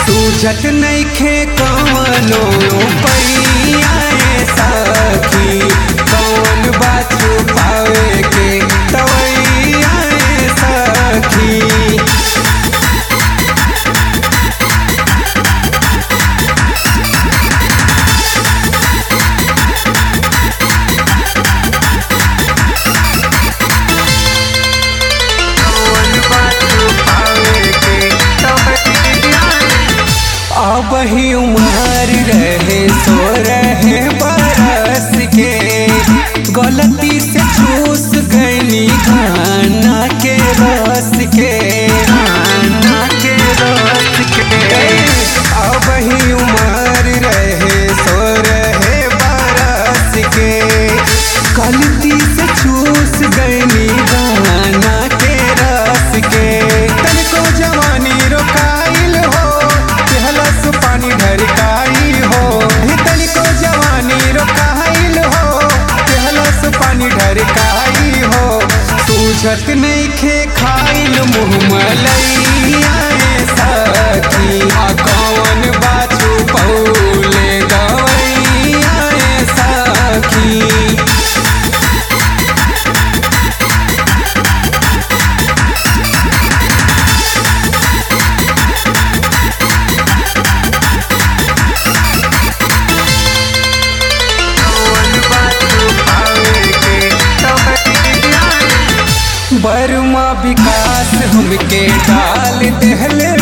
सूझत नइखे कवनो पैया ए सखी कौन बात छुपावे के तवैया ए सखी कौन बात छुपावे के तवैया अब ही उमर रहे सो रहे बरस के गलती से चूस गई खाना के रस के खाना के रस के अब ही उमर रहे सो रहे बरस के गलती से चूस गई खाना के रस के तनिको जवानी रोकाइल हो केहलस पानी ढरकाई हो हे तनिको जवानी रोकाइल हो केहलस पानी ढरकाई हो सूझत नइखे खाइल मुँह मलैया ए सखी आ कौन बाछू पौले गवैया ए सखी बर्मा विकास हमके डाल देहले